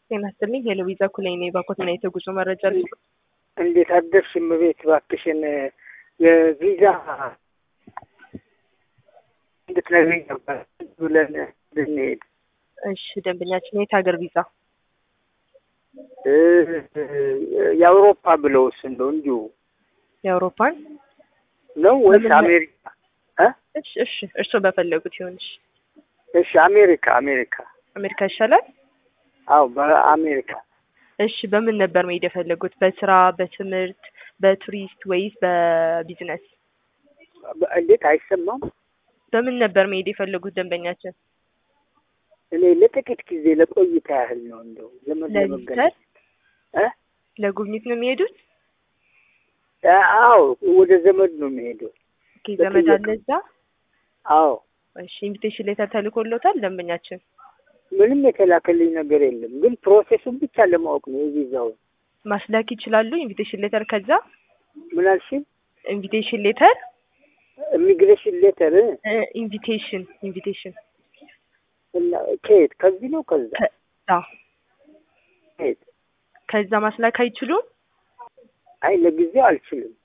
ጤና ይስጥልኝ ሄሎ ቪዛ ኩላይ ነኝ። ባኮትና የተጉዞ መረጃ ልስጥ። እንዴት አደርሽ እመቤት? እባክሽን የቪዛ እንድትነግሪኝ ነበር ብለን ብንሄድ። እሺ ደንበኛችን የት ሀገር ቪዛ? የአውሮፓ ብለውስ እንደው እንዲሁ የአውሮፓን ነው ወይስ በምን ላይ- አሜሪካ? እ? እሺ እሺ እርስዎ በፈለጉት ይሆንሽ። እሺ አሜሪካ አሜሪካ። አሜሪካ ይሻላል። አዎ በአሜሪካ እሺ በምን ነበር መሄድ የፈለጉት? በስራ፣ በትምህርት፣ በቱሪስት ወይስ በቢዝነስ? በ- እንዴት አይሰማም? በምን ነበር መሄድ የፈለጉት ደንበኛችን? እኔ ለጥቂት ጊዜ ለቆይታ ያህል ነው እንደው ዘመድ ለቪዚተር ለመገናኘት እ? ለጉብኝት ነው የሚሄዱት? አዎ ወደ ዘመድ ነው የሚሄደው። ኦኬ ዘመድ አለ በጥያቄ- እዛ? አዎ እሺ ኢንቪቴሽን ሌተር ተልኮሎታል ደንበኛችን? ምንም የተላከልኝ ነገር የለም፣ ግን ፕሮሴሱን ብቻ ለማወቅ ነው የቪዛውን። ማስላክ ይችላሉ። ኢንቪቴሽን ሌተር ከዛ ምን አልሽኝ? ኢንቪቴሽን ሌተር ኢሚግሬሽን ሌተር ኢንቪቴሽን ኢንቪቴሽን እና ከየት? ከዚህ ነው ከዛ ከዛ ከየት? ከዛ ማስላክ አይችሉም። አይ ለጊዜው አልችልም።